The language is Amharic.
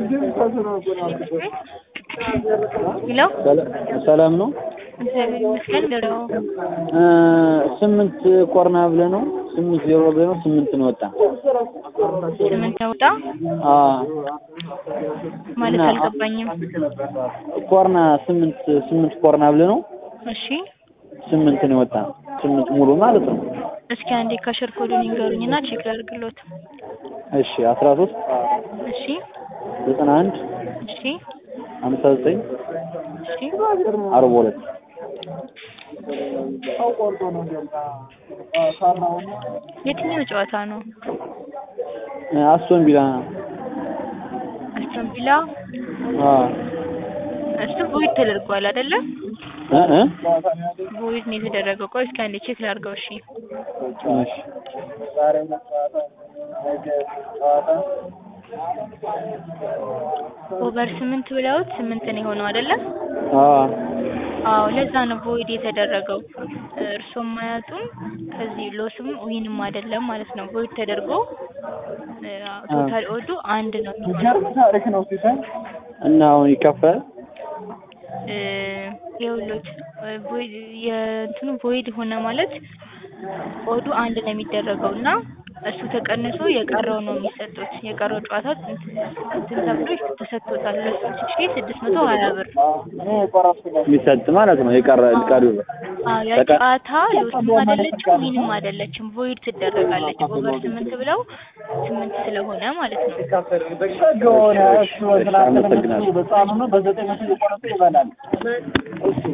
ሄሎ ሰላም ነው። እግዚአብሔር ይመስገን። ገዳው እ ስምንት ኮርና ብለህ ነው ስምንት ዜሮ ብለህ ነው ስምንት ነው ወጣ። ስምንት ወጣ አ ማለት እና- አልገባኝም። ኮርና ስምንት ስምንት ኮርና ብለህ ነው እሺ ስምንት ነው ወጣ። ስምንት ሙሉ ማለት ነው። እስኪ አንዴ ከሽር ኮዱን ይንገሩኝና ቼክ ላድርግሎት። እሺ አስራ ሶስት እሺ ዘጠና አንድ እሺ ሀምሳ ዘጠኝ እሺ አርባ ሁለት የትኛው ጨዋታ ነው? አስቶን ቪላ አስቶን ቪላ አ እሱ ቮይድ ተደርጓል አይደለ? እ እ ቮይድ ነው የተደረገው። ቆይ እስኪ አንዴ ቼክ ላድርገው። እሺ እሺ ኦቨር ስምንት ብለውት ስምንት ነው የሆነው አይደለ? አ አዎ ለዛ ነው ቮይድ የተደረገው። እርሶም ማያጡም ከዚህ ሎስም ዊንም አይደለም ማለት ነው። ቮይድ ተደርጎ ቶታል ኦዱ አንድ ነው የሚሆነው። እና አሁን ይከፈል እ ይኸውልዎት ቮይድ የእንትኑ ቮይድ ሆነ ማለት ኦዱ አንድ ነው የሚደረገው እና እሱ ተቀንሶ የቀረው ነው የሚሰጡት። የቀረው ጨዋታ እንትን ተብሎ ተሰጥቶታል። ሁለት ሺህ ስድስት መቶ ሀያ ብር የሚሰጥ ማለት ነው። የቀረ ቀሪው አዎ ያ ተቀ- ጨዋታ ሎስም አይደለችም ዊንም አይደለችም። ቮይድ ትደረጋለች። ኦቨር ስምንት ብለው ስምንት ስለሆነ ማለት ነው። አመሰግናለሁ።